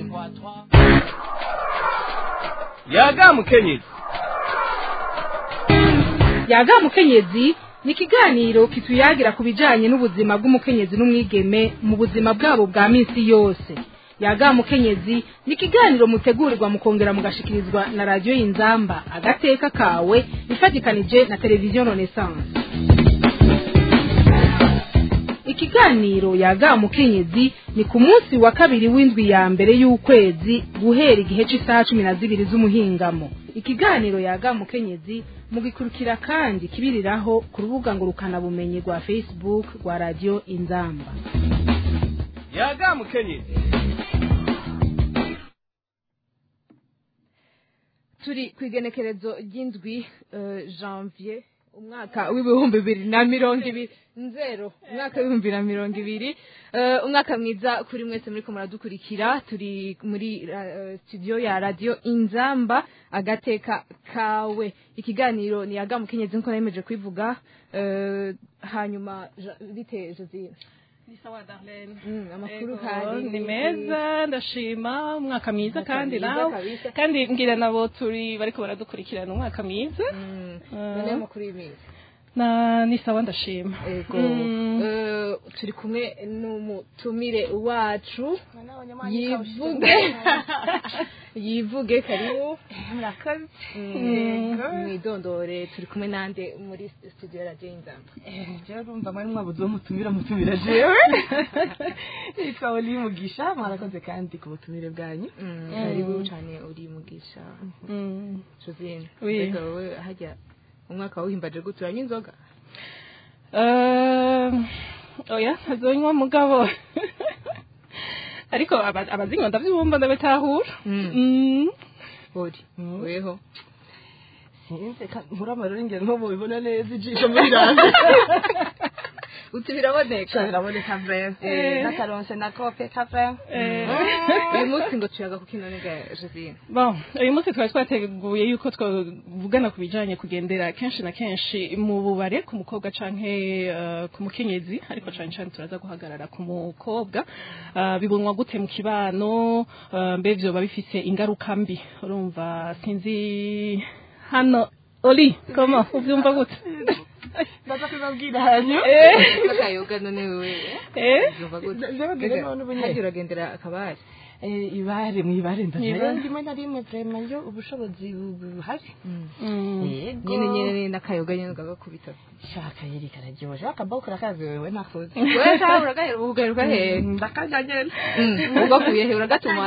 yaga mukenyezi yaga mukenyezi ni ikiganiro kituyagira ku bijyanye n'ubuzima bw'umukenyezi n'umwigeme mu buzima bwabo bwa minsi yose yaga mukenyezi ni ikiganiro mutegurirwa mukongera mugashikirizwa na radiyo y'inzamba agateka kawe ifatikanije na televiziyo renaissance ikiganiro yaga mukenyezi ni ku munsi wa kabiri w'indwi ya mbere y'ukwezi guhera igihe cy'isaha cumi na zibiri z'umuhingamo ikiganiro yaga mukenyezi mugikurikira kandi kibiriraho ku rubuga ngurukanabumenyi rwa facebook rwa radiyo inzamba yaga mukenyezi turi ku igenekerezo ry'indwi janvier umwaka w'ibihumbi bibiri na mirongo ibiri nzero umwaka w'ibihumbi bibiri na mirongo ibiri umwaka mwiza kuri mwese muri ko muradukurikira turi muri studio ya radiyo inzamba agateka kawe ikiganiro ni yaga mukenyezi nkuko nemeje kwivuga hanyuma bite josine ni sawa darlene amakuru Ego, kandi ni meza ndashima umwaka mwiza Umwaka kandi mwiza nawe kabisa. kandi mbwira nabo turi bariko baradukurikirana umwaka mwiza none amakuru y'iminsi na ni sawa ndashima ego Mm. Eh, turi kumwe n'umutumire wacu yivuge yivuge karibu murakoze mwidondore turi kumwe nande muri studio ya radiyo y'inzamba jewe urumva mwari mwabuze uwo mutumira mutumira jewe nitwa oli mugisha mwarakoze kandi ku butumire bwanyu karibu cyane uri mugisha Mm. josine Oui. mbega wowe hajya umwaka wawuhimbaje gute uranywa inzoga Eh, oya ntazonywa mugabo ariko aba- abazinywa ndavyumva ndabitahura Mm. Mm. uri weho sinzi ka- nkura amarori ngero ntubibona neza ijisho muri rande uti biraboneka biraboneka vrema Eh. nakaronse na kope ka vrema Eh. uyu munsi ngo tuyaga kuko inonega josine Bon, uyu munsi twari twateguye yuko twavugana ku bijanye kugendera kenshi na kenshi mu bubare ku mukobwa canke eh, ku mukenyezi ariko cane cane turaza guhagarara ku mukobwa Eh, bibonwa gute mu kibano eh, mbe vyoba bifise ingaruka mbi urumva sinzi hano oli koma uvyumva gute ndaza kubabwira hanyu akayoga none wewe eh Urumva gute? Ndababwira Mbega, none ubu nyene. hajya uragendera akabari Eh, ibare mwibare Mwibare. ndazayo rimwe na rimwe vrema iyo ubushobozi bu- buhari Mm. yego nyine nyine n'akayoga nyine ugagakubita shaka yeri kararyoshe akaboko urakazi wewe nakoze wewe cyangwa uragahera ugaheruka hehe ndakanyagera ugakuye he uragatuma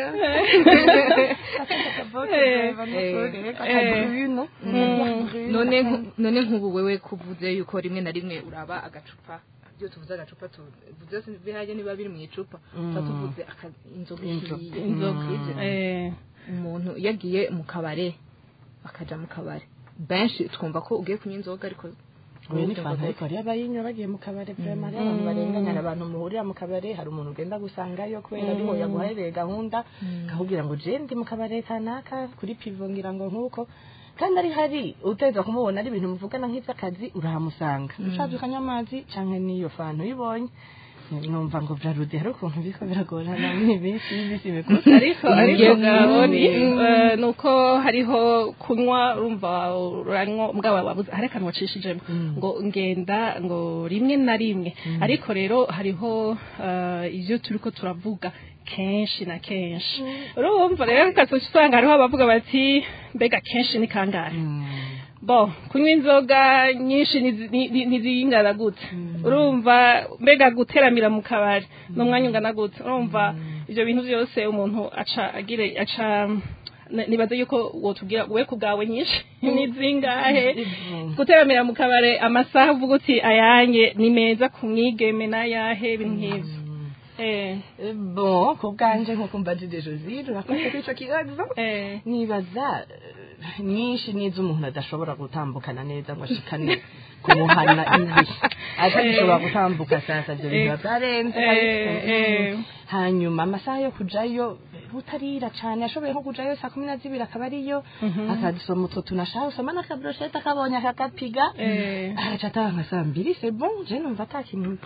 none nku- none nk'ubu wewe kuvuze yuko rimwe na rimwe uraba agacupa iyo tuvuze agacupa tuvuze byose bihajya niba biri mu icupa tuba tuvuze aka- inzoga Inzoga. ihiye. inzoga Ivyo. eh umuntu yagiye mu kabare akaja mu kabare benshi twumva ko ugiye kunywa inzoga ariko Oya ni fanta ariko hariyo abayinywa bagiye mu kabare vrema hariyo abantu barenganya hari abantu muhurira mu kabare hari umuntu ugenda gusangayo kubera ariho yaguhaye gahunda akakubwira ngo je ndi mu kabare kanaka kuri pivo ngira ngo nk'uko kandi ari hari uteza kumubona ari ibintu muvugana nk'ivy'akazi urahamusanga ushaje ukanywa amazi canke n'iyo fanta uyibonye numva ngo vyarude hari ukuntu biriko biragorana n'iminsi y'imisi mikuru ariko ariko ngaboni eh, nuko hariho kunywa urumva uranywa mbwa wabuze hari akantu wacishijemo ngo ngenda ngo rimwe na rimwe ariko rero hariho eh, ivyo turiko turavuga kenshi na kenshi urumva rero ukaza usanga hariho abavuga bati mbega kenshi ni kangahe bo kunywa inzoga nyinshi nizi- ni- ni- ntizingana gute urumva mbega guteramira mu kabari n'umwanya ungana gute urumva ibyo bintu byose umuntu aca agire aca n- nibaza yuko wotubwira we ku bwawe nyinshi ni zingahe guteramira mu kabare amasaha uvuga uti ayanjye ni meza ku mwigeme n'ayahe ibintu nk'ibyo eh bon ku bwanje nk'uko mbajije josine urakoze kuri ico kibazo eh nibaza eh, nyinshi n'izo umuntu adashobora gutambukana neza ngo ashikane kumuhana ibi atagishobora gutambuka sasa ibyo bintu biba byarenze eh eh hanyuma amasaha yo kujayo butarira cane ashoboye nko kujayo saa kumi na zibiri akaba ariyo akadusoma utwo tunashaka usoma n'akabroshete akabonye akagapiga eh agaca ataha nka saa mbiri c'est bon je numva ata kintu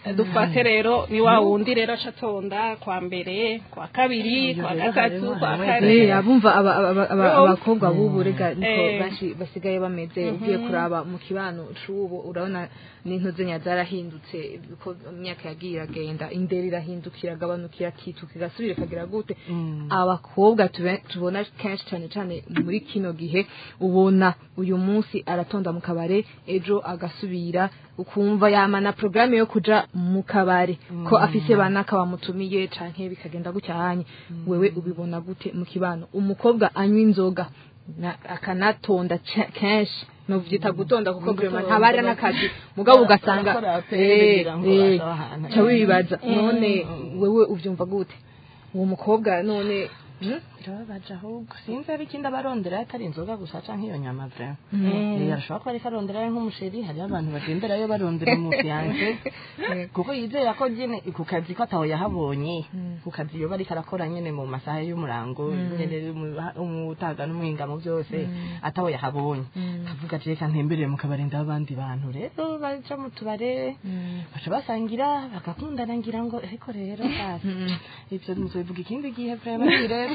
dufate rero ni wa wundi rero aca atonda kwa mbere kwa kabiri kwa rero gatatu harimo- kwa harimo kane Eh, abumva aba- aba- aba- Yo. abakobwa b'ubu rega niko Eh. benshi basigaye bameze ugiye kuraba mu kibano c'ubu urabona n'intuze nya zarahindutse uko imyaka yagiye iragenda indero irahinduka iragabanuka irakituka igasubira ikagira gute abakobwa tube- tubona kenshi cyane cyane muri kino gihe ubona uyu munsi aratonda mu kabare ejo agasubira ukumva yamana porogaramu yo kuja mu kabare ko afise banaka bamutumiye canke bikagenda gucyanye wewe ubibona gute mu kibano umukobwa anywa inzoga na- akanatonda ce- kenshi novyita gutonda kuko vraiment ntaba ari n'akazi mugabo ugasanga Arakora aperi eh, kugira ngo eh, asabe ahantu. ca wibaza none wewe uvyumva gute uwo mukobwa none hmm? birababaje ahubwo sinzi ari ikindi abarondera atari inzoga gusa canke iyo nyama vra Eh, arashobora kuba ariko aronderayo nk'umusheri hariho abantu bagenderayo barondera umufiyanse kuko yizera ko nyene ku kazi ko ataho yahabonye ku kazi yoba ariko arakora nyene mu masaha y'umurango nyene mu- umutaga n'umuhingamo byose ataho yahabonye kavuga ati reka ntemberere mu kabari ndabandi bantu rero baja mu tubare baca basangira bagakundana ngira ngo ariko rero basi ivyo muzobivuga ikindi gihe vraiment ni birebire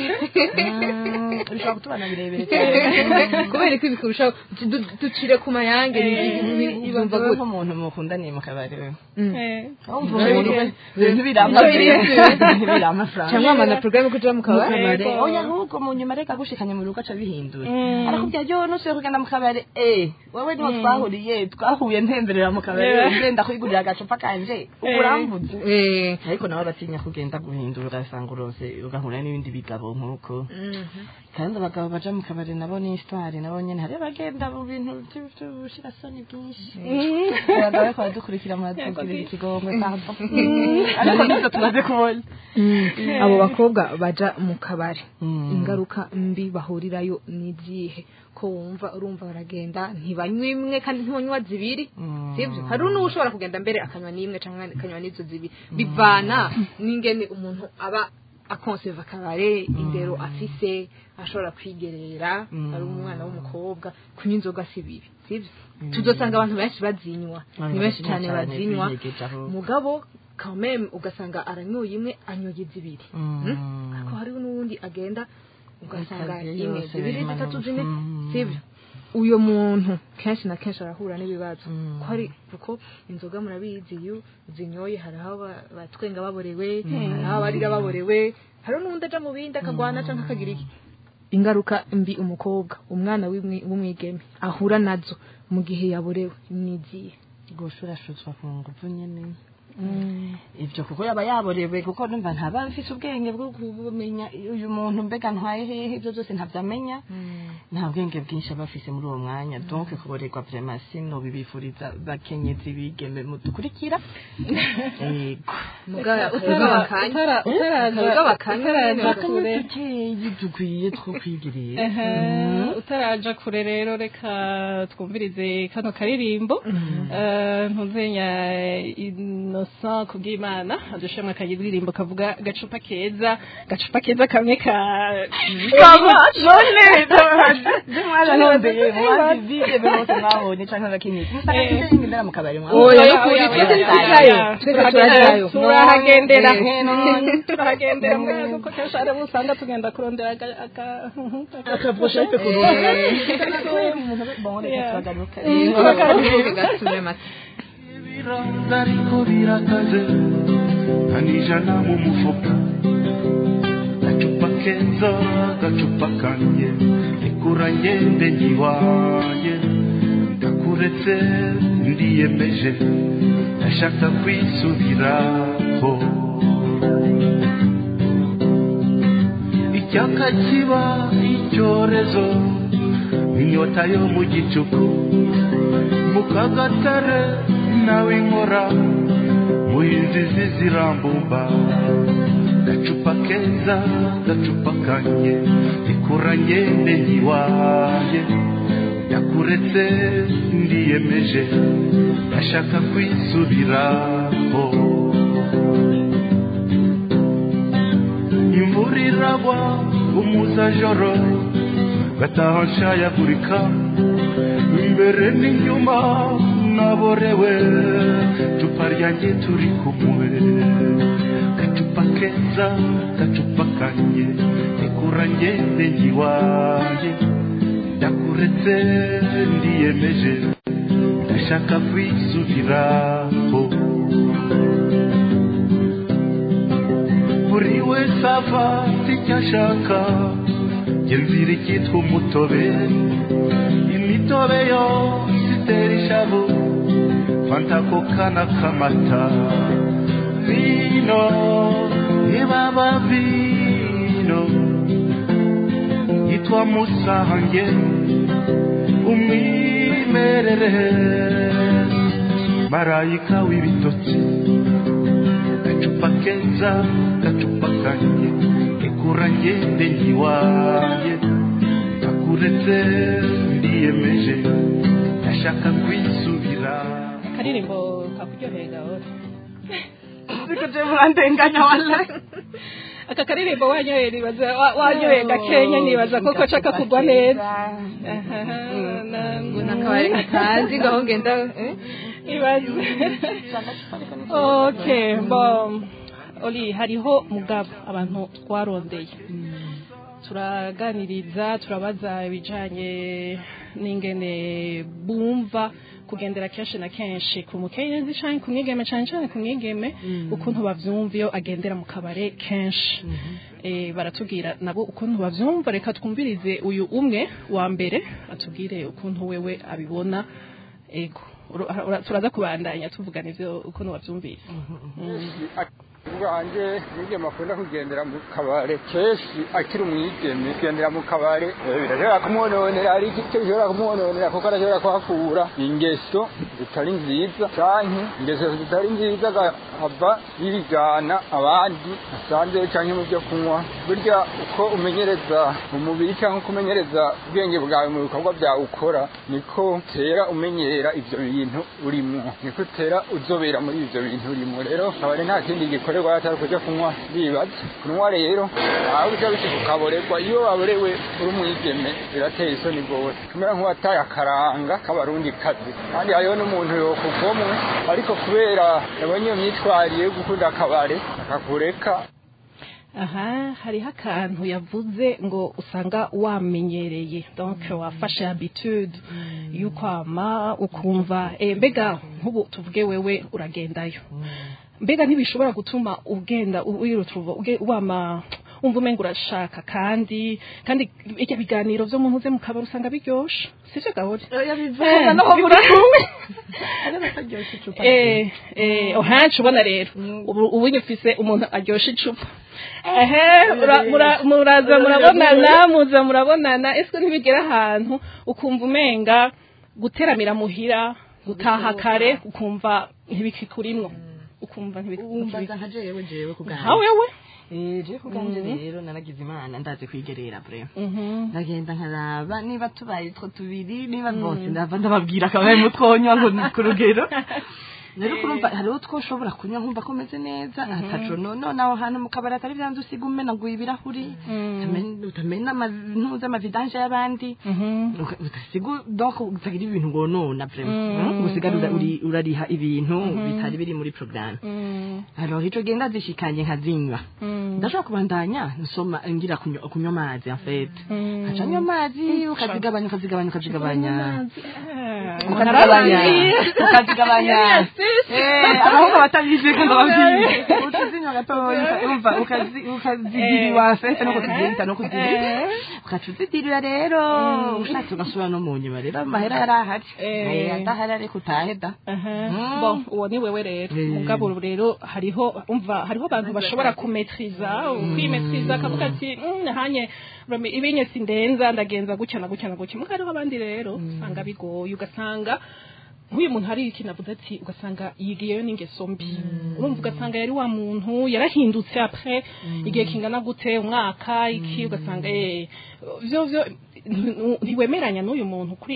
Mm, bishobora kutubana birebire cyane kubera ko ibikurushaho du- ducire ku mayange ibaza yumva we gute nk'umuntu mukundaniye mu kabari we Eh, wumva umuntu we ibintu biramba biramba amafaranga cyangwa amana porogaramu yo kuja mu kabare Yego. oya ahubwo mu nyuma reka gushikanye mu rugo aca bihindura arakubwira yo nusuye kugenda mu kabari eh wowe niho twahuriye twahuye ntemberera mu kabari Yeah. ngenda kwigurira agacupa kanje ubu urambuze Eh, ariko nawe batinya kugenda guhindura ugasanga urose ugahura n'ibindi bigabo nk'uko kandi abagabo baja mu kabari nabo ni histoire nabo nyene hari bagenda mu bintu vy- vy'ubushirasoni bwinshi abagabo bariko baradukurikira muratugirira ikigongwe pardon ariko nivyo tumaze kubona abo bakobwa baja mu kabare Mm. ingaruka mbi bahurirayo n'izihe ko wumva urumva baragenda ntibanywa imwe kandi ntibanywa zibiri Mm. sibyo hari n'uwo ushobora kugenda mbere akanywa n'imwe cyangwa akanywa n'izo zibiri bivana n'ingene umuntu aba akonseva akabare indero afise ashobora kwigerera Mm. ari umwana w'umukobwa kunywa inzoga si bibi sibyo tuzosanga abantu benshi bazinywa ni benshi cyane bazinywa biyegeje aho. mugabo quand même ugasanga aranyoye imwe anyoye zibiri Mm. Hmm? ariko hariho n'uwundi agenda ugasanga Ikaziye imwe yose zibiri birimo zitatu no- zine Mm. sibyo uyo muntu kenshi na kenshi arahura n'ibibazo Mm. ko hari kuko inzoga murabizi iyo zinyoye hari aho ba- batwenga baborewe hari aho barira baborewe hari n'undi aja mu bindi akagwana cyangwa akagira iki ingaruka mbi umukobwa umwana w'umwi- w'umwigeme ahura nazo mu gihe yaborewe ni izihe gushurashuzwa ku nguvu nyene ivyo kuko yaba yaborewe kuko numva ntaba mfise ubwenge bwo kumenya uyu muntu mbega ntwaye hehe ivyo vyose ntavyamenya nta bwenge bwinshi aba afise muri uwo mwanya donc kuborerwa vraiment sino bibifuriza bakenyezi bigeme mudukurikira yego mugabo utara- akanya utara- utaraja Akayoga bakanywa utaraja nyene kure dukeyi dukwiye two kwigirira Ehe, utaraja kure rero reka twumvirize kano karirimbo Eh, ntuzenya innocent kubw'imana adushemwe akaririmbo kavuga gacupa keza gacupa keza kamwe ka kaba none je mwararondeye mubazi bigeme bose mwabonye canke abakenyezi musanga tuje imbere mu kabari mwabonye Oya, Oya, nukuri oya, twese oya, turajayo oya, twese oya. turajayo turahagendera Eh, none. turahagendera mbere kuko kenshi hari abo usanga tugenda kurondera aga- aga- akavushete ku ibirango ariko birakaze kanijana mu mufuka gacupa keza gacupa kanjye ikura ngende nyiwaye ndakuretse ndiyemeje ndashaka kwisubiraho icyaka kiba icyorezo inyota yo mu gicuku mu kagatare nawe inkora mu inzizi zirambumba gacupa keza gacupa kanye ikura ngende nyiwaye yakuretse ndiyemeje ndashaka kwisubiraho imvura iragwa umuzajoro gataha nshayagurika imbere n'inyuma naborewe cupa ryanjye turi kumwe gacupa keza gacupa kanjye rekura ngende ngiwanjye ndakuretse ndiyemeje ndashaka kwisubiraho buri wese afata icyo ashaka genzira icyitwa umutobe imitobe yose itera ishavu fanta koka n'akamata vino ibaba vino yitwa musange umwimerere marayika w'ibitotsi gacupa keza gacupa kanjye ekura ngende ngiwanjye nakuretse ndiyemeje ndashaka kwisubira akaririmbo kakuryoheye gahoro Siko je murandenganya wallahi. aka karirimbo wanyoye nibaza wa- wanyoye gakenya nibaza koko nshaka kugwa neza ngo nakabari katazi ngaho ngenda eh? ibaze okay bon oli hariho mugabo abantu twarondeye turaganiriza turabaza ibijanye n'ingene bumva kugendera kenshi na kenshi ku mukenyezi canke ku mwigeme cane cane ku mwigeme ukuntu bavyumva iyo agendera mu kabare kenshi eh, baratubwira nabo ukuntu bavyumva reka twumvirize uyu umwe wa mbere atubwire ukuntu wewe abibona ego Ura- ura- turaza kubandanya tuvugana ivyo ukuntu wavyumvise bwanjye mwigeme akunda kugendera mu kabare kenshi akiri umwigeme kugendera mu kabare eh, birashobora kumwononera hari icyo bishobora kumwononera kuko arashobora kuhakura ingeso zitari nziza canke ingeso zitari nziza agahava yibigana abandi asanzeyo canke mu byo kunywa burya uko umenyereza umubiri cyangwa uko umenyereza ubwenge bwawe mu bikorwa byawe ukora niko utera umenyera ivyo bintu urimo niko utera uzobera muri ivyo bintu urimo rero kabare nta kindi gikorerwa atari kuja kunywa bibaza kunywa rero aho uja bishika ukaborerwa iyo waborewe uri umwigeme birateye isoni rwose kumera nk'uwataye akaranga k'abarundi kazi kandi hariho n'umuntu yokuvomwe ariko kubera yabonye iyo myitwarire yo gukunda akabare akakureka aha hariho akantu yavuze ngo usanga wamenyereye donc wafashe habitude y'ukwama ukumva eh, mbega nk'ubu tuvuge wewe uragendayo mbega ntibishobora gutuma ugenda wirutuva wama umva umenga urashaka kandi kandi ibyo biganiro byo mu ntuze mu kabari usanga biryoshe sivyo gahore Yabivuga naho muri kumwe. eh eh ohancu ubona rero ubu ubu nyufise umuntu aryosha icupa ehe mura- mura- muraza murabonana muza murabonana ese ntibigera ahantu ukumva umenga guteramira muhira gutaha kare ukumva ntibikikurimwo ukumva Wumva ntibikikurimwo nka jewe jewe nka kuganje. wewe Eh, jewe kuganje rero naragize imana ndazi kwigerera bre. Mhm. ndagenda nkaraba niba tubaye two tubiri niba bose ndava ndababwira akabaye mutwonywa ngo ni ku rugero rero kurumva hariho two ushobora kunywa nkumva ko umeze neza ataco none aho hantu mu kabari atari byanze usiga umenaguye ibirahuri utamena- utamena ntuza amavidanje y'abandi Mhm. Uka- utasiga donc utagira ibintu ngonona vraiment ngo usigare ura- uri- urariha ibintu bitari biri muri programme Mm. alors ico genda zishikanye nkazinywa Mm. ndashobora kubandanya nsoma ngira kunywa kunywa amazi en fait Mm. nkaca nywa amazi ukazigabanya ukazigabanya ukazigabanya Ah, ukazigabanya narabizi. ukazigabanya Yes, yes. Eh, abahungu batabizi ko ndababwiye ukazinywa gatoya umva ukazi- ukazigiriwa en fait no kuzigirita no kuzigirita ukaca uzidirira rero ushatse ugasubira no mu nyuma rero amahera yari ahari Eh. Eh, adahari ariko utahe da Aha. Mm. Bon, uwo ni wewe rero Eh. mugabo rero hariho umva hariho abantu bashobora kumetriza kwimetriza akavuga ati "Mm, hanye urame ibinye sindenza ndagenza gutya na gutya na gutya mugabo hariho abandi rero usanga bigoye ugasanga nk'uyu muntu hari ikintu avuze ati ugasanga yigiyeyo n'ingeso mbi urumva ugasanga yari wa muntu yarahindutse apres igihe kingana gute umwaka iki ugasanga eh, vyo vyo nti- ntiwemeranya n'uyu muntu kuri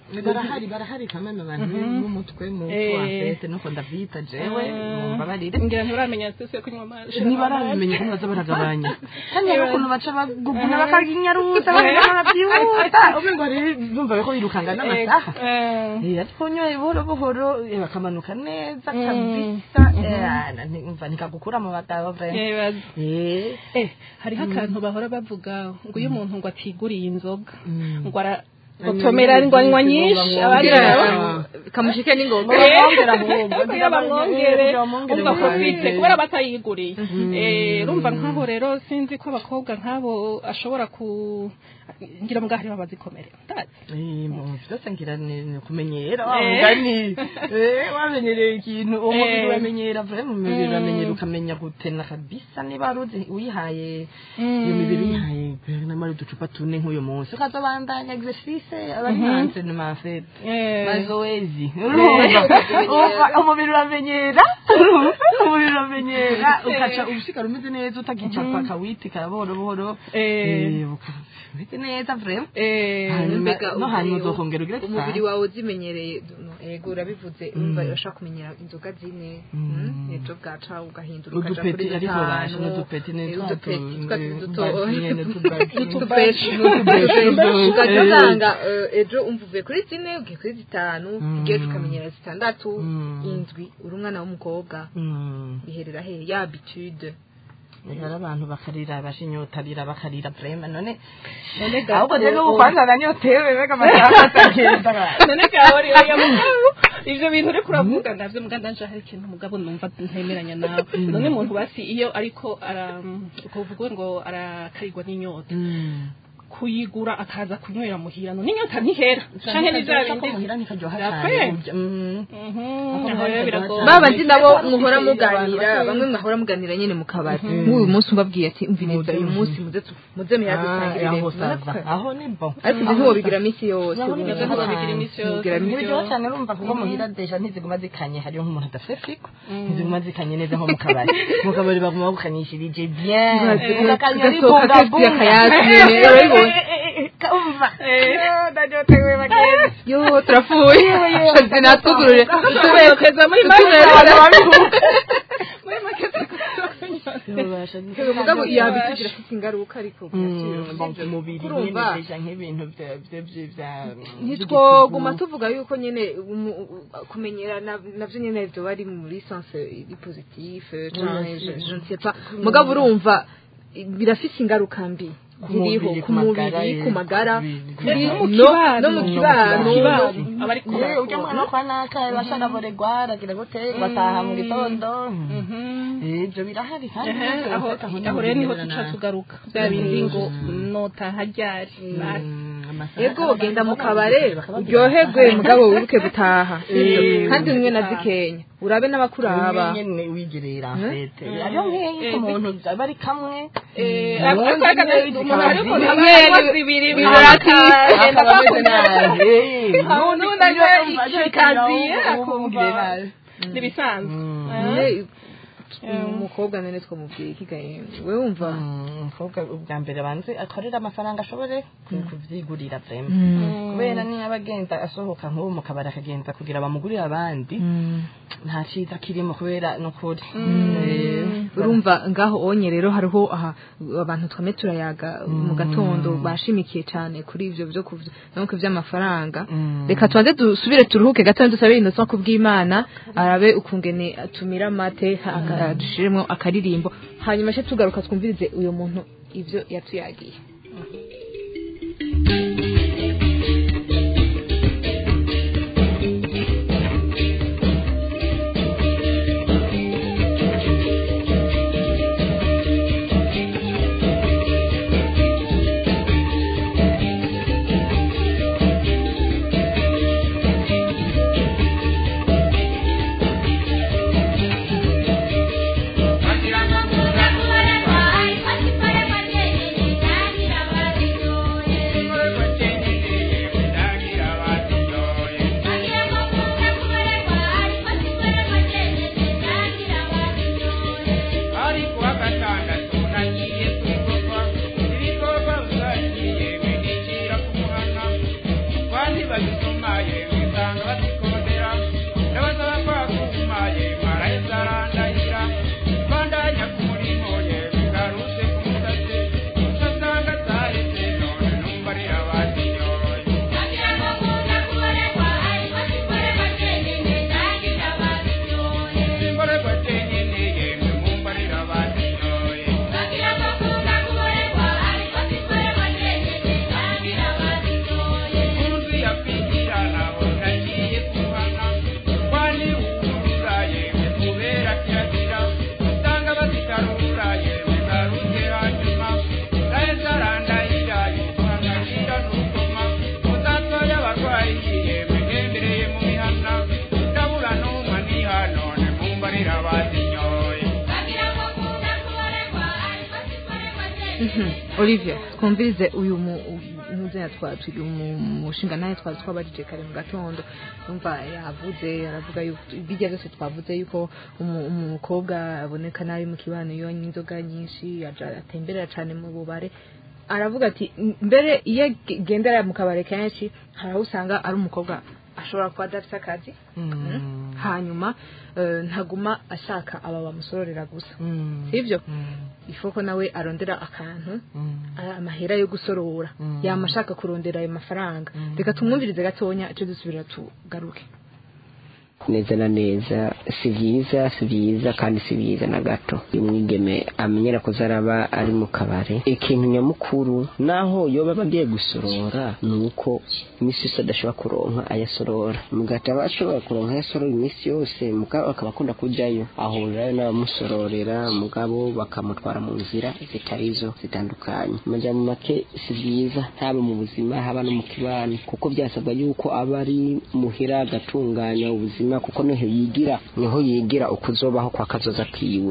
barahari barahari kameme abantu b'umutwe mu Eh. twafete nuko ndavyita jewe mumbabarire ngira nturamenya sisi yo kunywa amazi ntibarabimenya ko baza baragabanya kandi hari ukuntu baca baguguna bakaginyaruta bakabyihuta umengo rero bumva ko birukanga n'amasaha Eh, Eh, ariko unyoye buhoro buhoro eh, bakamanuka neza kabisa Eh, na- nti- umva ntikagukura mu bagabo vrema eh, bazi. Eh, Eh, hariho akantu bahora bavuga ngo iyo umuntu ngo atiguriye inzoga Mm. ngo ara gotomera ngo anywa nyinshi abandi nabo kamushike n'ingoga Bamwongera ahubwo, kugira bamwongere Eh, bamwongere umva ko mu afite bandi. kubera batayiguriye Eh, urumva nk'aho rero sinzi ko abakobwa nk'abo ashobora ku ngira ngo hariho abazikomerera ndazi Eh, mu byose ngira ni ni kumenyera wa Eh. mugani Eh, wamenyereye ikintu uwo mubiri Eh. uramenyera vure mu mubiri uramenyera ukamenya gutena kabisa niba wari uzi uyihaye iyo mibiri uyihaye namara uducupa tune nk'uyu munsi ukazobandanya exercice abari hanze ni mafete Eh. mazoezi urumva Umva, umubiri uramenyera umubiri uramenyera ukaca ubushikara umeze neza utagicapa kawiti karaboro buhoro Eh. Eh, uka- umeze neza vrema Eh, hanyuma mbega no hanyuma umubiri- uzokongera ugire umubiri gutaha. wawe uzimenyereye no, ego urabivuze urumva urashaka kumenyera inzoga zine mm, ejo bwaca ugahindura ukaja udupeti kuri ariko dutanu basha n'udupeti ni Eh, twa udupeti tu- twa eh, duto baji nyene tubaji. utubeshi N'utubeshi. ugaca Eh. usanga eh, ejo umva uvuye kuri zine ugiye kuri zitanu Mm. ugiye ukamenyera zitandatu Mm. indwi uri umwana w'umukobwa Mm. biherera he ya habitude hari abantu bakarira bashinyotarira bakarira vrema none none ahubwo gato- rero ubu kwanza nanyotewe mbega amasaha atagenda none gahori oya mugabo ivyo bintu uriko uravuga navyo muga ndanje hari ikintu mugabo numva ntemeranya nawe none umuntu basi iyo ariko ara kuvuga ngo arakarirwa n'inyota kuyigura akaza kunywera muhira none inyota ntihera canke ni vya bindi muhira ntikaryoha Yapfe. cyane burya. Mm. Mhm, aho rero biragoye. ba bandi nabo Abantu muhora bafite muganira abantu bamwe mwahora muganira nyene mu kabari nk'uyu munsi umbabwiye ati umviriza uyu munsi muze tu- muze Ah, muyadusangirire aho sava aho ni bon ariko ibyo ntiwobigira minsi yose Naho urumva. nibyo ntiwobigira iminsi yose. Ntiwobigira minsi ntibiryoha yose. cyane urumva kuko muhira deja ntiziguma zikanye hariyo nk'umuntu adafite fiko ntiziguma zikanye neza nko mu kabari mu kabari baguma bagukanyishirije bien ugakanya ugasohoka kesi akayatsi nyene urabibona umva ndanyotewe bagenzi yo turapfuye zinatugurure Tuberekeza muri make muri make mugabo iyo habitude irafite ingaruka ariko umubiri Urumva? nyine deja nk'ibintu bya- bya- bya- bya- ntitwoguma tuvuga yuko nyine umu- u- kumenyera na- navyo nyene vyoba ari muri sense iri positive canke je je ne sais pas mugabo urumva birafise ingaruka mbi ziriho mubiri, ku ku magara, mubiri eh, ku magara ku kuri no mu no kibano. no mu kibano Kibano. abari Eh, ujya mwana kwa naka basharaboregwa aragira gute bataha mu gitondo Eh, ibyo birahari kandi Ehe, aho aho rero niho tuca tugaruka bya bindi ngo notaha ryari basi ego ugenda mu kabare uryoherwe mugabo wibuke gutaha kandi umwe na zikenya urabe n'abakuraba nyine wigerera fete ariyo nk'iyi umuntu aba ari kamwe Eh, ariko reka umuntu ariko Bimwe ntabwo zibiri bibirati. akaba ameze nabi Aho n'undi anywa ikikaziye akumva ntibisanzwe Nyine, umukobwa nene twamubwiye ikigaye we wumva umukobwa ubwa mbere abanze akorera amafaranga ashobore kuvyigurira vrema kubera niyo aba agenda asohoka nk'ubu mu kabari akagenda kugira bamugurire abandi nta cyiza kirimo kubera n'ukuri Eh, urumva ngaho onye rero hariho aha abantu twame turayaga mu gatondo bashimikiye cyane kuri ivyo byo kuvyo nuko vy'amafaranga reka tubanze dusubire turuhuke gatondo dusabe innocent kubw'imana arabe ukungene atumira amate dushiremo akaririmbo hanyuma cyo tugaruka twumvirize uyo muntu ivyo yatuyagiye Thank you. Olivier twumvirize uyu muzina twacu uyu mushinga nawe twari twabajije kare mu gatondo umva yavuze aravuga yuko bijya byose twavuze yuko umu- umukobwa aboneka nabi mu kibano iyo anywa inzoga nyinshi aja- atemberera cyane mu bubare aravuga ati mbere iyo agendera mu kabare kenshi hari aho usanga ari umukobwa ashobora kuba adafite akazi Mm. hanyuma eh, ntaguma ashaka aba bamusororera gusa Mm. sibyo Mm. ifoko nawe arondera akantu Mm. a- amahera yo gusorora Mm. yama ashaka kurondera ayo mafaranga Mm. reka tumwumvirize gatonya icyo dusubira tugaruke neza na neza si byiza si byiza kandi si byiza na gato uyu mwigeme amenyera ko zaraba ari mu kabare ikintu nyamukuru naho yoba aba agiye gusorora ni uko iminsi yose adashobora kuronka ayasorora mugati aba ashobora kuronka ayasorora iminsi yose mugabo akaba akunda kujyayo ahurirayo n'abamusororera mugabo bakamutwara mu nzira zitarizo zitandukanye amajambo make si byiza haba mu buzima haba no mu kibano kuko byasabwa yuko aba ari muhira agatunganya ubuzima kuko niho yigira niho yigira uko uzobaho kwa kazoza kiwe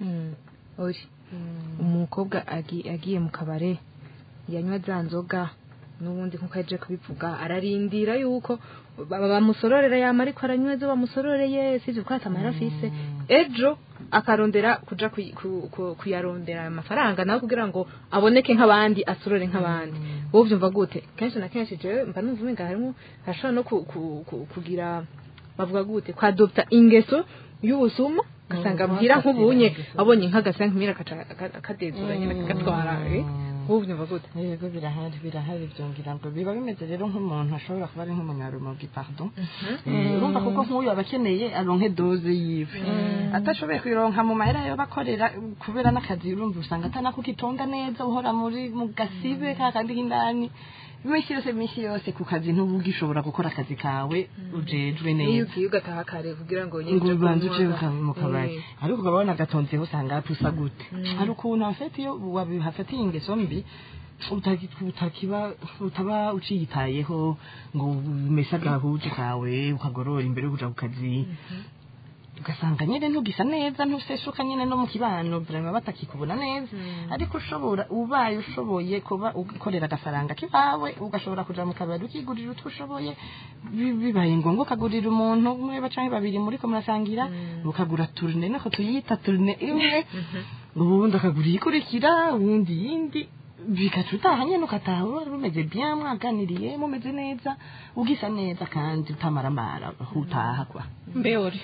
uri umukobwa agi- agiye mu kabare yanywa za nzoga n'ubundi nkuko yaje kubivuga ararindira yuko ba- bamusororera yama ariko aranywa izo bamusororeye sivyo kuko atamahera afise ejo akarondera kuja kuyi- ku- ku- kuyarondera ayo mafaranga nawe kugira ngo aboneke nk'abandi asorore nk'abandi wowe uvyumva gute kenshi na kenshi jewe mba numva umenga harimwo hashobora no ku- ku- ku- kugira bavuga gute kwadopta ingeso y'ubusuma ugasanga bwira nk'ubunye abonye nk'agasa nk'imira akadezura nyine kagatwara eh? wowe uvyumva gute yego birahari birahari byongera ngo biba bimeze rero nk'umuntu ashobora kuba ari nk'umunyarumogi pardon Eh, urumva kuko nk'uyu aba akeneye aronke doze yiwe atashoboye kuyironka mu mahera yo bakorera kubera n'akazi urumva usanga atanakukitonda neza uhora muri mu gasibe ka kandi k'indani iminsi yose iminsi yose ku kazi ntuba ugishobora gukora akazi kawe ujejwe iyo neza ugiye ugataha kare kugira ngo ngo ubanze uje kunywa. uka- mu kabari Eh, ariko ukaba wabona agatonzeho usanga hapfusa gute hari ukuntu hafite iyo wabihafatiye ingeso mbi utaki- utakiba utaba uciyitayeho ngo umese agahuje kawe ukagorora imbere yo kuja ku kazi ugasanga nyine ntugisa neza ntuseshuka nyine no mu kibano vraiment batakikubona neza ariko ushobora ubaye ushoboye kuba ukorera agafaranga kibawe ugashobora kuja mu kabari ukigurira utwo ushoboye bi- bibaye ngombwa ukagurira umuntu umwe canke babiri muriko murasangira ukagura turne nako tuyita turne imwe ubundi akagura iyikurikira ubundi yindi bigaca utaha nyene ukataha wari bumeze bien mwaganiriye mumeze neza ugisa neza kandi utamaramara aho utaha kwa mbeori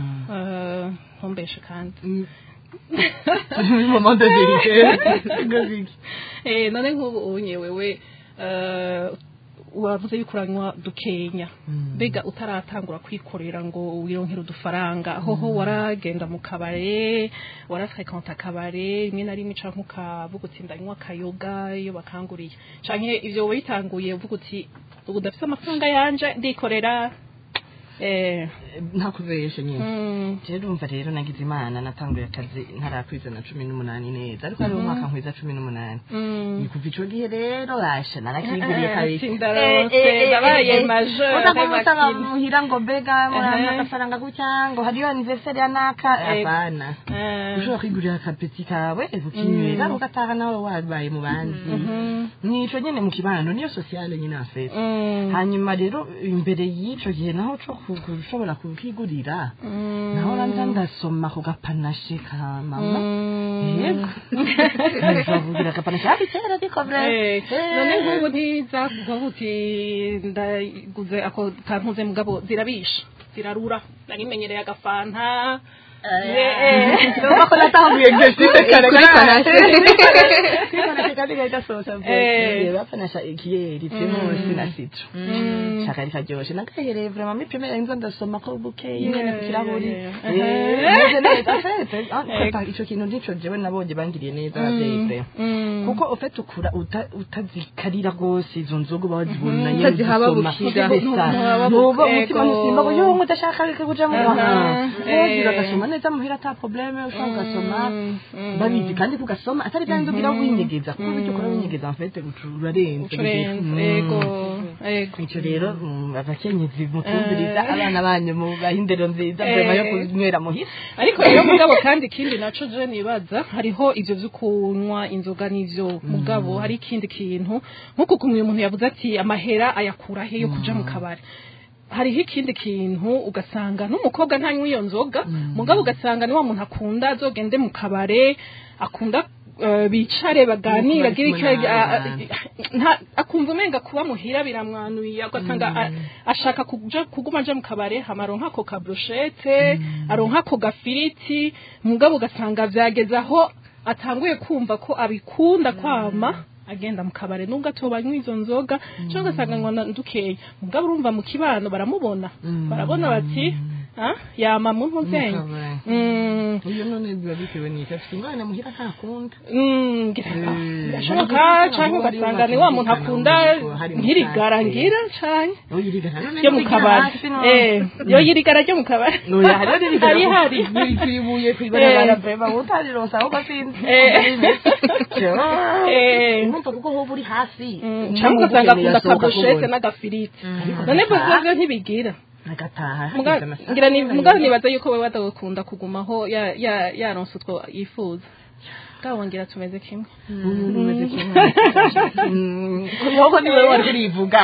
Eh, ntumbeshe kandi moment de vérité Eh, none nk'ubu unye wewe eh, wavuze yuko uranywa dukenya mbega utaratangura kwikorera ngo wironkere udufaranga hoho waragenda mu kabare warafrekanta akabare rimwe na rimwe canke ukavuga uti ndanywa akayoga iyo bakanguriye canke ivyo wowe bitanguye uvuga uti ubu ndafise amafaranga yanje ndikorera eh, ntakubeshe nyine mm, rero urumva rero nagize imana natanguye akazi ntarakwiza na cumi n'umunani neza ariko hari umwaka nkwiza cumi n'umunani mm. ni kuva ico gihe rero basha narakiguriye Eh, kabiri sindarose, ndabaye majeur, usanga bakina. muhira ngo mbega murampa Ehe. agafaranga gutya ngo hariyo anniversaire ya naka Eh, apana eh, ushobora kwigurira akapeti kawe ukinywera ugataha nawe wabaye mu bandi nico nyene mu kibano niyo sociale nyine afete mm, hanyuma rero imbere y'ico gihe naho co ku- gushobora kukigurira naho ranza ndasoma ku gapanashe ka mama yego nzavugira agapanashe hafi kera ariko Eh, vrai none nk'ubu ntiza kuvuga uti ndaguze ako kantuze mugabo zirabisha zirarura narimenyereye agafanta Urumva ko natanguye geshite kare kuri panashe. kwipanashe kandi gahita sosa Eh. bwe bapanasha ikiyeri primusi na citro shaka rikaryoshe nagahereye vraiment mi primera nzo ndasoma ko bukeye nyene ku kirahuri yeah. Eh, meze neza afete papa ico kintu nico jewe nabonye bangiriye neza abavyeyi vraiment kuko ufite ukura uta- utazikarira rwose izo nzoga uba wazibona nyene Utazihababukira. uzisoma. Ntuhababukira. ntuba umutima Ego. musimba ngo yo mudashaka reka kuja mu Aha. mahanga Eh. wogira agasoma neza muhira ata probleme ushobora ugasoma babizi kandi kugasoma atari bya bindi ugira winyegeza kuko ibyo ukora winyegeza mfete urarenze ucurenze Mm. ego ego icyo rero mm, abakenyezi mutumviriza abana banyu mubaha indero nziza mbere yo kunywera muhira ariko rero mugabo kandi ikindi naco je nibaza hariho ivyo vyo kunywa inzoga n'ivyo mugabo hari ikindi kintu nk'uko kumwe umuntu yavuze ati amahera ayakura he yo kuja mu kabari hariho ikindi kintu ugasanga n'umukobwa ntanywa iyo nzoga mugabo ugasanga ni wa muntu akunda azogende mu kabare akunda eh, bicare baganira Bari kumwe agire icyo- a- a- n'abandi. nta- akumva umenga kuba muhira biramwanuye ugasanga a- ashaka kuja kuguma aja mu kabare hama aronka ako kabroshete aronka ako gafiriti mugabo ugasanga vyageze aho atanguye kumva ko abikunda kwama agenda mu kabare nubwo atobanywa izo nzoga cyangwa ugasanga ngo ndukeye mugabo urumva mu kibano baramubona barabona bati "Ah, yama mu ntuzenye kabare. Mm, uyu none biba bitewe n'icyo afite umwana muhira ntakunda mm, ngira- Eh, birashoboka hari cyangwa uburyo ugasanga ni wa muntu akunda batumvikana, hari nk'irigara umusake. ngira cyane Aho yirigara none ryo mu ntiwigira kabari hasi no. eh yo yirigara ryo mu kabari Oya, hariho n'irigara hari hari kwibuye kwibarabara Eh. breva utarironsa ahubwo sinzi Eh. Eh. urumva kuko hoba uri hasi cyangwa ugasanga akunda akabushete n'agafiriti none bwo ntibigira agataha Muga- ngira ni mugabo nibaza yuko wewe adakunda kugumaho ya- ya- yaronse utwo yifuza bwabo ngira tumeze kimwe umuntu umeze kimwe ahubwo ni wowe wari urivuga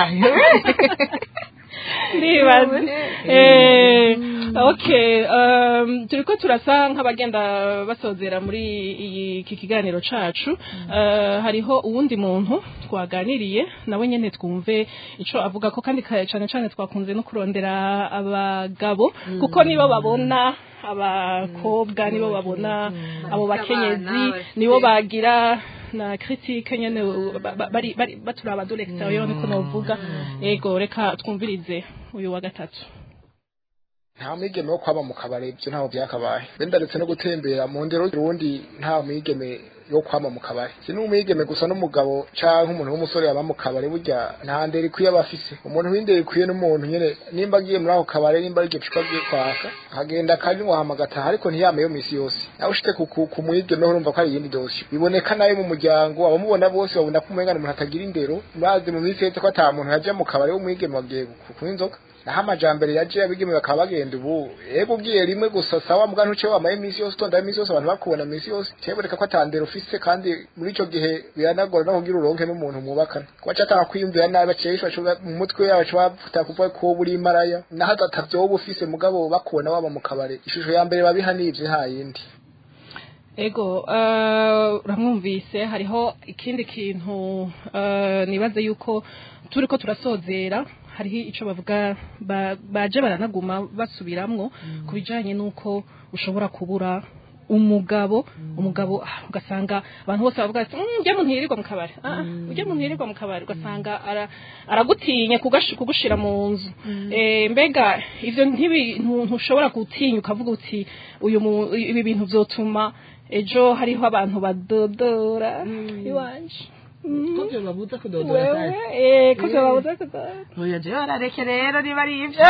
ndibaza eh okay um, turiko turasa nk'abagenda basozera muri iyi- iki kiganiro cacu uh, hariho uwundi muntu twaganiriye nawe nyene twumve ico avuga ko kandi ka- cane cane twakunze no kurondera abagabo kuko nibo babona abakobwa nibo babona abo bakenyezi nibo bagira na critique nyene ba- ba- bari bari baturaba du l'extérieur niko novuga ego reka twumvirize uyu wa gatatu nta mwigeme wo kwaba mu kabari ibyo ntaho byakabaye wenda ndetse no gutembera mu ndero urundi nta mwigeme yo kwama mu kabari si n'umwigeme gusa n'umugabo canke umuntu w'umusore yaba mu kabari burya nta ndero ikwiye aba afise umuntu w'indero ikwiye n'umuntu nyene nimba agiye muri ako kabari nimba ari iryo cupa agiye kwaka akagenda akanywa hama agataha ariko ntiyame yo misi yose nawe ushite ku, ku, ku mwigeme ho urumva ko ari iyindi dosiyo biboneka nayo mu muryango abamubona bose babona ko umengana umuntu atagira indero bazi mu minsi yetse ko ata muntu yaja mu kabari w'umwigeme wagiye ku- kunywa inzoga naho amajambere yaje abigeme bakaba bagenda ubu ego ugiye rimwe gusa sawa mbwa ntuce wamaye iminsi yose utonda iminsi yose abantu bakubona iminsi yose cyeboneka ko atandera ufise kandi muri ico gihe biranagora no kugira uronke n'umuntu mwubakana kuba catanga kwiyumvira nabi baciye bashobora mu mutwe yabo baca bafuta kuvuga ko buri maraya naho atavyoba ufise mugabo bakubona waba mu kabare ishusho ya mbere babiha nivyo nta yindi ego uh, uramwumvise hariho ikindi kintu uh, nibaze yuko turiko turasozera hariho ico bavuga ba, baje baranaguma basubiramwo ku bijanye n'uko ushobora kubura umugabo umugabo ah, ugasanga abantu bose bavuga ati "Mm, ujya muntu yirirwa mu kabari ah, ujya muntu yirirwa mu kabari ugasanga ara- aragutinya kugash- kugushira mu nzu Eh, mbega ivyo ntibintu ntushobora gutinya ukavuga uti uyu mu- ibi bintu vyotuma ejo hariho abantu badodora iwanje ko byo babuza kudodora wewe cyane eh ko vyo babuza kudodora oya jewe arareke rero niba ari ibyo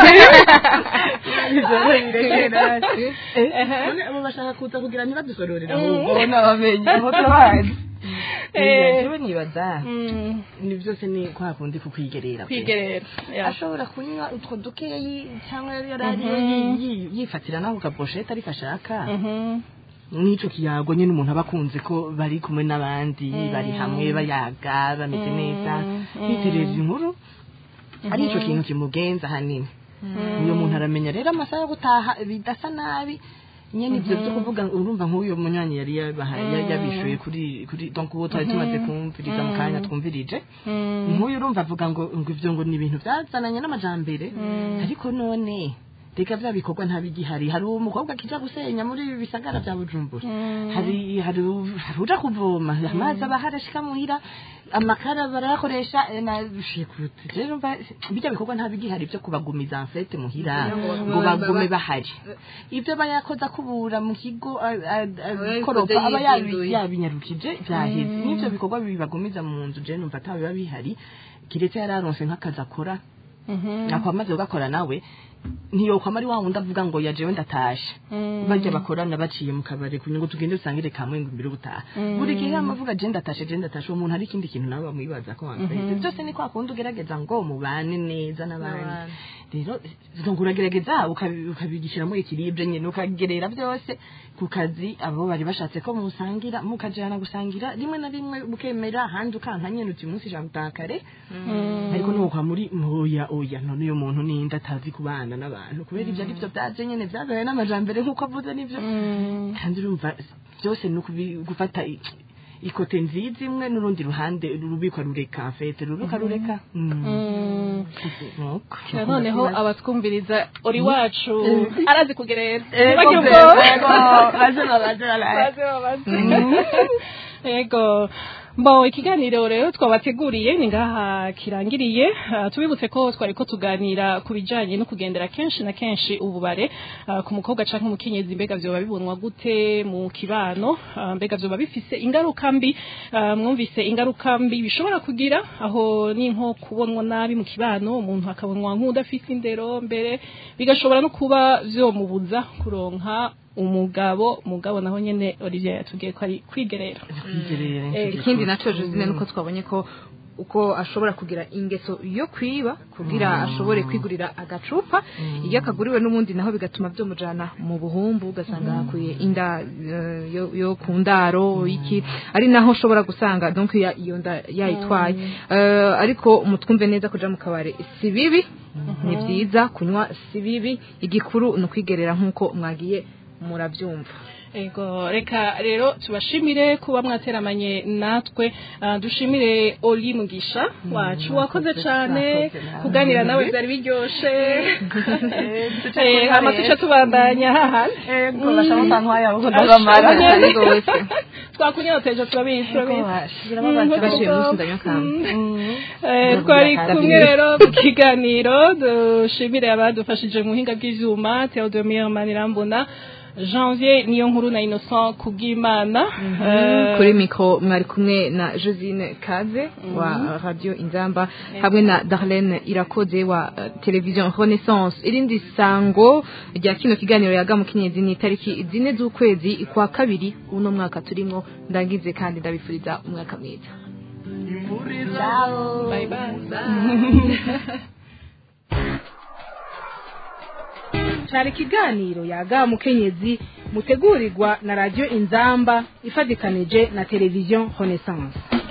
Ivyo bireke rero. Eh, none abo bashaka kuza kugira ntibadusororera ahubwo nabamenye aho tubazi Eh. jewe nibaza Mm, ni byose ni kwa kundi kukwigerera pe. kwigerera ya. ashobora kunywa utwo dukeyi cyangwa yari ariyo yi- yi- yifatira naho kaposhete ariko ashaka Mhm. n'ico kiyago nyine umuntu aba akunze ko bari kumwe n'abandi bari hamwe bayaga bameze neza bitereza inkuru ari ico kintu kimugenza hanini uyo muntu aramenya rero amasaha yo gutaha bidasa nabi nyene ivyo vyo kuvuga urumva nk'uyo munywanyi yari yabahaye yari yabishuye kuri kuri donc uwo twari tumaze kumviriza mu kanya twumvirije nk'uyu urumva avuga ngo ngo ivyo ngo ni ibintu byazananye n'amajambere ariko none reka bya bikorwa ntabigihari hari umukobwa kija gusenya muri ibi bisagara bya bujumbura hari hari hari uja kuvoma amazi aba harashika muhira amakara barayakoresha eh, na shikuti rero mba- bijya bikorwa ntabigihari byo kubagumiza enfete muhira ngo bagume bahari ibyo bayakoza kubura mu kigo a- a- a- koropa aba yabi- yabinyarukije byaheze n'ibyo bikorwa bibagumiza mu nzu je numva atabiba bihari kiretse yararonse nk'akazi akora akwamaze kugakora nawe ntiyokwama ari wa wundi avuga ngo yajewe ndatashe barya bakorana baciye mu kabari kugira ngo tugende dusangire kamwe ngo imbere ubutaha buri gihe amavuga je ndatashe je ndatashe uwo muntu hari ikindi kintu nawe bamwibaza ko wamfite byose ni kwa kundi ugerageza ngo mubane neza n'abandi rero ngo uragerageza ukabi- ukabigishiramo ikiribwe nyine ukagerera byose ku kazi abo bari bashatse ko musangira mukajana gusangira rimwe na rimwe bukemera ahandi ukanka nyine uti umunsi ijana gutaha kare ariko nuko muri oya oya none uyu muntu ninde atazi kubana n'abantu kubera ibyo ari byo byaje nyine byabaye n'amajambere nk'uko avuze nibyo kandi urumva byose ni ukubi- gufata i- ikote nziza imwe n'urundi ruhande rubikwa rureka fete ruruka rureka Mm. Nuko. Kira noneho abatwumviriza uri wacu arazi kugerera Ego, Ntibagire ego, ubwoba. baze babaze baraye. Baze babaze. Ego. Bo ikiganiro rero twabateguriye ni ngaha kirangiriye Ah, tubibutse ko twari ko tuganira ku bijanye no kugendera kenshi na kenshi ububare ah, ku mukobwa canke umukenyezi mbega vyoba bibonwa gute mu kibano Ah, mbega vyoba bifise ingaruka mbi Ah, mwumvise ingaruka mbi bishobora kugira aho ni nko kubonwa nabi mu kibano umuntu akabonwa nk'udafise indero mbere bigashobora no kuba vyomubuza kuronka umugabo mugabo naho nyene Olivier yatubwiye ko ari kwigerera Kwigerera, Eh, nicyo ikindi gikuru. nacyo josine nuko twabonye ko uko ashobora kugira ingeso yo kwiba kugira ashobore kwigurira agacupa iyo akaguriwe n'ubundi naho bigatuma byomujana mu buhumbu ugasanga hakuye inda eh, yo, yo ku ndaro iki ari naho ushobora gusanga donc ya- iyo nda yayitwaye Eh, ariko mutwumve neza kuja mu kabare si bibi ni byiza kunywa si bibi igikuru ni ukwigerera nk'uko mwagiye murabyumva Ego reka rero tubashimire kuba mwateramanye natwe Ah, dushimire Oli Mugisha wacu wakoze cyane kuganira nawe byari biryoshe Eh, hama tuce tubandanya hahandi Ego, bashaka kwantwaya aho ndabamara. ndabamara. rwose twakunyoteje turabizi turabizi Birababaza. bashiye umunsi ndanywa kamba Eh, twari kumwe rero mu kiganiro dushimire abadufashije mu buhinga bw'ivyuma Theodomir Manirambona Janvier niyo nkuru na Innocent kubw'Imana Eh, kuri mikoro mwari kumwe na josine kaze wa radiyo inzamba hamwe na darlene irakoze wa eh, televiziyo renaissance irindi sango rya kino kiganiro yaga mu kinyezi ni itariki zine z'ukwezi kwa kabiri uno mwaka turimo ndagize kandi ndabifuriza umwaka mwiza bye bye cyari ikiganiro yaga mukenyezi mutegurirwa na radiyo inzamba ifatikanije na televiziyo renaissance